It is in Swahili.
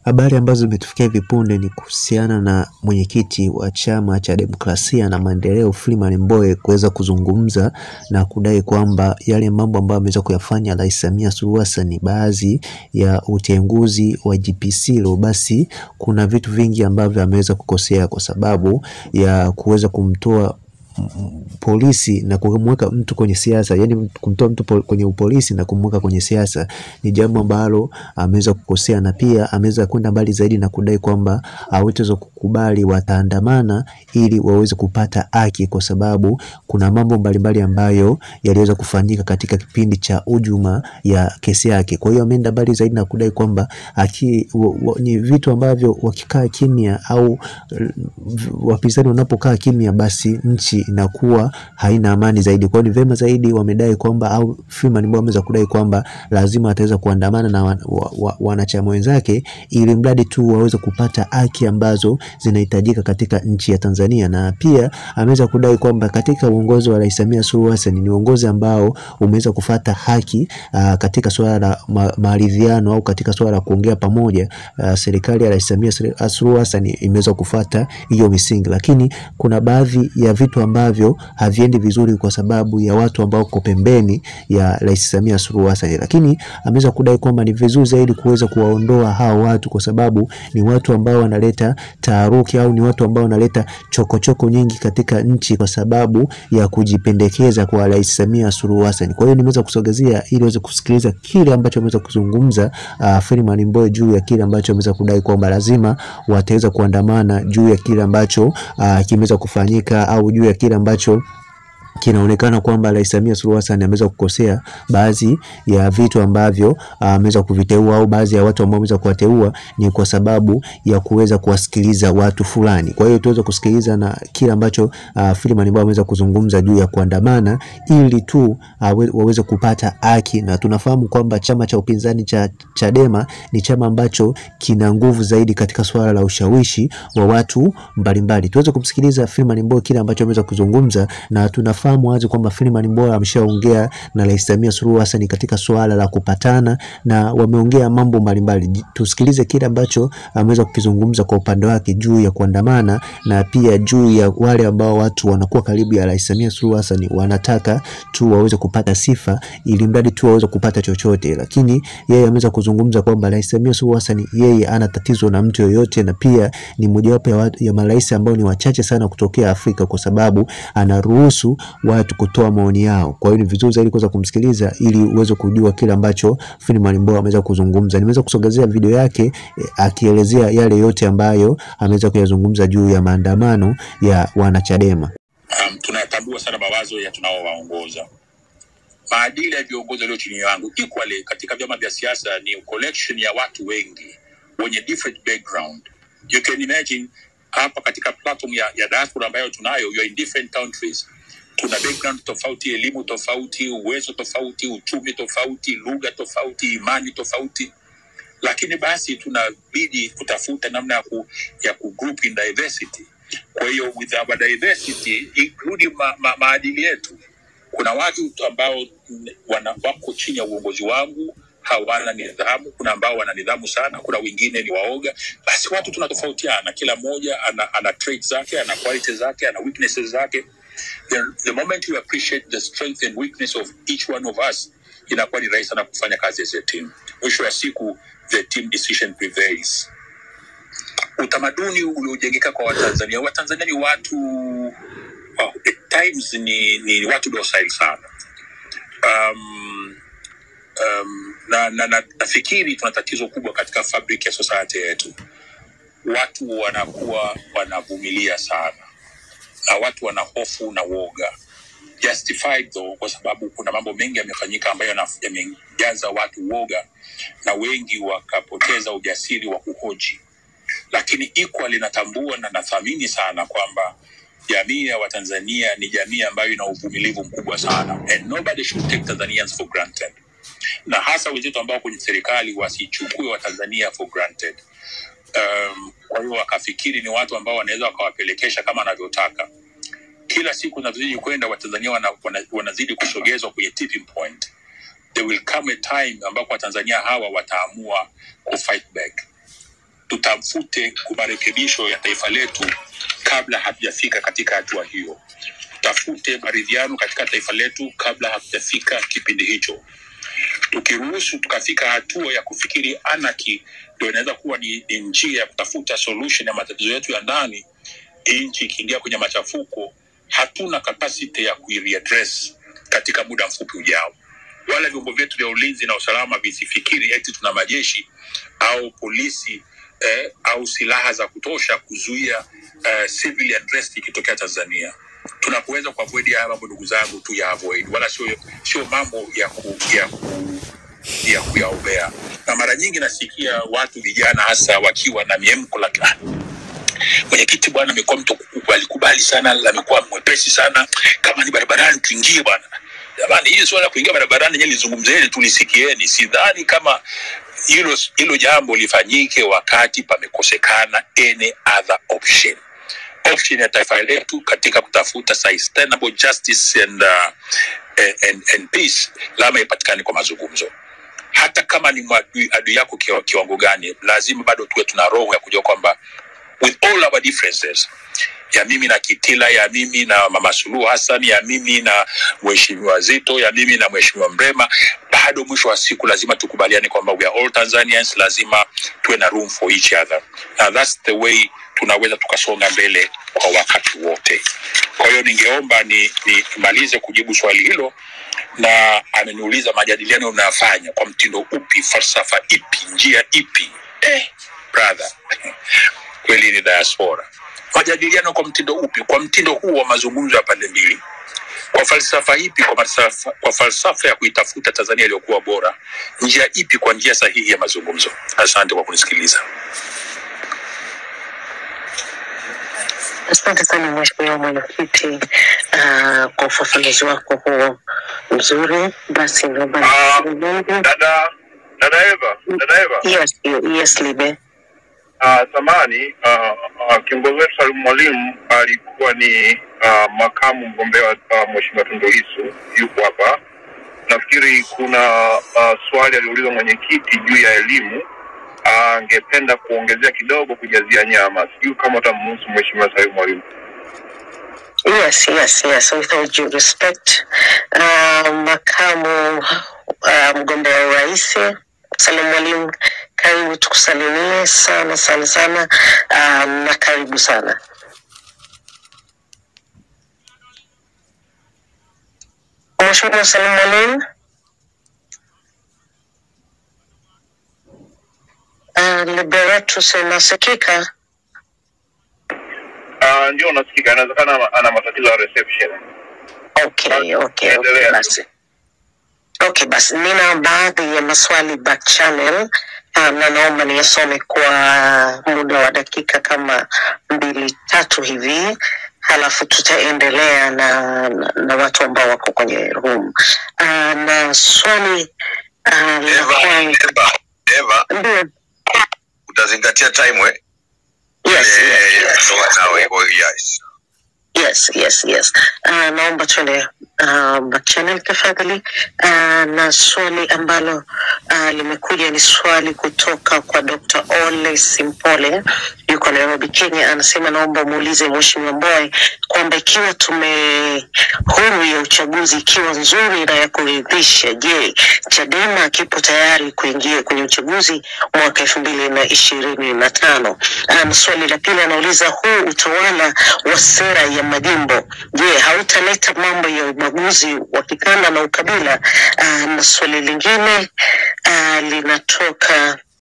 Habari ambazo zimetufikia hivi punde ni kuhusiana na mwenyekiti wa chama cha demokrasia na maendeleo Freeman Mbowe kuweza kuzungumza na kudai kwamba yale mambo ambayo ameweza kuyafanya Rais Samia Suluhu Hassan, baadhi ya utenguzi wa GPC lo, basi kuna vitu vingi ambavyo ameweza kukosea kwa sababu ya kuweza kumtoa polisi na kumweka mtu kwenye siasa, yani kumtoa mtu pol, kwenye upolisi na kumweka kwenye siasa ni jambo ambalo ameweza kukosea, na pia ameweza kwenda mbali zaidi na kudai kwamba hawataweza kukubali, wataandamana ili waweze kupata haki, kwa sababu kuna mambo mbalimbali ambayo yaliweza kufanyika katika kipindi cha hujuma ya kesi yake. Kwa hiyo ameenda mbali zaidi na kudai kwamba haki ni vitu ambavyo wakikaa kimya au wapinzani wanapokaa kimya, basi nchi inakuwa haina amani zaidi. Kwa hiyo ni vyema zaidi wamedai kwamba au Freeman Mbowe ameweza kudai kwamba lazima ataweza kuandamana na wan, wa, wa, wanachama wenzake ili mradi tu waweze kupata haki ambazo zinahitajika katika nchi ya Tanzania, na pia ameweza kudai kwamba katika uongozi wa Rais Samia Suluhu Hassan ni uongozi ambao umeweza kufata haki aa, katika suala la ma, maridhiano au katika suala la kuongea pamoja. Aa, serikali ya Rais Samia Suluhu Hassan imeweza kufata hiyo misingi, lakini kuna baadhi ya vitu ambavyo haviendi vizuri kwa sababu ya watu ambao wako pembeni ya Rais Samia Suluhu Hassan, lakini ameweza kudai kwamba ni vizuri zaidi kuweza kuwaondoa hao watu kwa sababu ni watu ambao wanaleta taharuki au ni watu ambao wanaleta chokochoko nyingi katika nchi kwa sababu ya kujipendekeza kwa Rais Samia Suluhu Hassan. Kwa hiyo nimeweza kusogezea ili uweze kusikiliza kile ambacho ameweza kuzungumza uh, Freeman Mbowe juu ya kile ambacho ameweza kudai kwamba lazima wataweza kuandamana juu ya kile ambacho uh, kimeweza kufanyika au juu ya kile ambacho kinaonekana kwamba Rais Samia Suluhu Hassan ameweza kukosea baadhi ya vitu ambavyo ameweza uh, kuviteua au baadhi ya watu ambao ameweza kuwateua ni kwa sababu ya kuweza kuwasikiliza watu fulani. Kwa hiyo tuweze kusikiliza na kile ambacho uh, Freeman Mbowe ameweza kuzungumza juu ya kuandamana ili tu uh, waweze kupata haki, na tunafahamu kwamba chama cha upinzani cha Chadema ni chama ambacho kina nguvu zaidi katika suala la ushawishi wa watu mbalimbali. Tuweze kumsikiliza Freeman Mbowe kile ambacho ameweza kuzungumza na tuna fahamu wazi kwamba Freeman Mbowe ameshaongea na Rais Samia Suluhu Hassan katika suala la kupatana na wameongea mambo mbalimbali. Tusikilize kile ambacho ameweza kukizungumza kwa upande wake juu ya kuandamana na pia juu ya wale ambao watu wanakuwa karibu ya Rais Samia Suluhu Hassan wanataka tu waweze kupata sifa ili mradi tu waweze kupata chochote, lakini yeye ameweza kuzungumza kwamba Rais Samia Suluhu Hassan yeye ana tatizo na mtu yoyote, na pia ni mojawapo ya, ya marais ambao ni wachache sana kutokea Afrika kwa sababu anaruhusu watu kutoa maoni yao. Kwa hiyo ni vizuri zaidi kuweza kumsikiliza ili uweze kujua kile ambacho Freeman Mbowe ameweza kuzungumza. Nimeweza kusogezea video yake eh, akielezea yale yote ambayo ameweza kuyazungumza juu ya maandamano ya wanachadema. Um, tunatambua sana mawazo ya tunaowaongoza maadili ya viongozi walio chini yangu equally katika vyama vya siasa ni collection ya watu wengi wenye different background. You can imagine hapa katika platform ya, ya diaspora ambayo tunayo, you are in different countries tuna background tofauti, elimu tofauti, uwezo tofauti, uchumi tofauti, lugha tofauti, imani tofauti, lakini basi tunabidi kutafuta namna ya ku, ya ku group in diversity. Kwa hiyo with our diversity including ma, ma, maadili yetu, kuna watu ambao wana, wako chini ya uongozi wangu hawana nidhamu, kuna ambao wana nidhamu sana, kuna wengine ni waoga. Basi watu tunatofautiana, kila mmoja ana, ana traits zake, ana qualities zake, ana weaknesses zake the, the moment you appreciate the strength and weakness of each one of us inakuwa ni rahisi sana kufanya kazi as a team mwisho wa siku the team decision prevails utamaduni uliojengeka kwa watanzania watanzania ni watu well, at times ni, ni watu docile sana um, um, na, na, na nafikiri tuna tatizo kubwa katika fabric ya society yetu watu wanakuwa wanavumilia sana na watu wana hofu na woga justified though, kwa sababu kuna mambo mengi yamefanyika ambayo yamejaza watu woga na wengi wakapoteza ujasiri wa kuhoji, lakini equally natambua na nathamini sana kwamba jamii ya Watanzania ni jamii ambayo ina uvumilivu mkubwa sana and nobody should take Tanzanians for granted, na hasa wenzetu ambao kwenye serikali wasichukue Watanzania for granted. Um, kwa hiyo wakafikiri ni watu ambao wanaweza wakawapelekesha kama anavyotaka kila siku zinazozidi kwenda watanzania wana, wana, wanazidi kusogezwa kwenye tipping point there will come a time ambapo watanzania hawa wataamua ku fight back tutafute marekebisho ya taifa letu kabla hatujafika katika hatua hiyo. Tutafute maridhiano katika taifa letu kabla hatujafika kipindi hicho. Tukiruhusu tukafika hatua ya kufikiri anaki ndio inaweza kuwa ni, ni njia ya kutafuta solution ya matatizo yetu ya ndani, nchi ikiingia kwenye machafuko, hatuna capacity ya kuireaddress katika muda mfupi ujao wala vyombo vyetu vya ulinzi na usalama visifikiri eti tuna majeshi au polisi eh, au silaha za kutosha kuzuia eh, civil unrest ikitokea Tanzania. Tunapoweza kuavoid haya mambo, ndugu zangu, tu ya avoid, wala sio sio mambo ya ku, ya ku, ya kuyaombea. Na mara nyingi nasikia watu vijana hasa wakiwa na miemko la "Ah, mwenyekiti bwana amekuwa mtu kukubali kubali sana, amekuwa mwepesi sana, kama ni barabarani tuingie bwana. Jamani, hili swala la kuingia barabarani nyewe lizungumzeni, tulisikieni. Sidhani kama hilo hilo jambo lifanyike wakati pamekosekana any other option option ya taifa letu katika kutafuta sustainable justice and, uh, and, and, and peace lazima ipatikane kwa mazungumzo hata kama ni adui, adui yako kiwa- kiwango gani lazima bado tuwe tuna roho ya kujua kwamba with all our differences ya mimi na Kitila, ya mimi na Mama Suluhu Hassan, ya mimi na Mheshimiwa Zito, ya mimi na Mheshimiwa Mrema, bado mwisho wa siku lazima tukubaliane kwamba we are all Tanzanians, lazima tuwe na room for each other. Na that's the way tunaweza tukasonga mbele kwa wakati wote. Kwa hiyo ningeomba ni nimalize kujibu swali hilo, na ameniuliza majadiliano unayofanya kwa mtindo upi, falsafa ipi, njia ipi? Eh, brother kweli ni diaspora. Majadiliano kwa mtindo upi? Kwa mtindo huu wa mazungumzo ya pande mbili, kwa falsafa ipi? Kwa falsafa, kwa falsafa ya kuitafuta Tanzania iliyokuwa bora. Njia ipi? Kwa njia sahihi ya mazungumzo. Asante kwa kunisikiliza. Asante sana Mheshimiwa Mwenyekiti uh, kwa ufafanuzi wako huo mzuri. Basi naomba Ah, niendelee. dada dada Eva, dada Eva, Yes, yes, Libe. uh, zamani uh, uh, kiongozi wetu Salim Mwalimu alikuwa ni uh, makamu mgombea wa uh, Mheshimiwa Tundu Lissu, yuko hapa. Nafikiri kuna uh, swali aliulizwa mwenyekiti juu ya elimu, angependa kuongezea kidogo kujazia nyama. Sijui kama utamruhusu Mheshimiwa Salim Mwalimu. Yes, yes, yes. With all due respect, uh, makamu uh, mgombea wa urais Salim Mwalimu, karibu tukusalimie sana sana sana uh, na karibu sana. Mheshimiwa Salim Mwalimu. Uh, Liberatus inasikika? Uh, ndio unasikika, inawezekana ana- ana matatizo ya reception. Okay, okay, okay, Endelea. basi. Okay, basi nina baadhi ya maswali back channel uh, na naomba niyasome kwa muda wa dakika kama mbili tatu hivi, halafu tutaendelea na, na, na watu ambao wako kwenye room uh, na swali uh, la Eva, kwanza Eva, Eva, ndio, utazingatia time we? yes, Eh, yes, yes. toa nawe, oh, yes. Yes, yes, yes. Uh, naomba tuende uh, back channel tafadhali. Uh, na swali ambalo uh, limekuja ni swali kutoka kwa Dr. Ole Simpole, yuko Nairobi, Kenya. Anasema naomba muulize Mheshimiwa Mbowe kwamba ikiwa tume huru ya uchaguzi ikiwa nzuri na ya kuridhisha, je, Chadema kipo tayari kuingia kwenye uchaguzi mwaka elfu mbili na ishirini na tano? Um, swali la pili anauliza huu utawala wa sera ya majimbo, je, hautaleta mambo ya ubaguzi wa kikanda na ukabila? Uh, na swali lingine uh, linatoka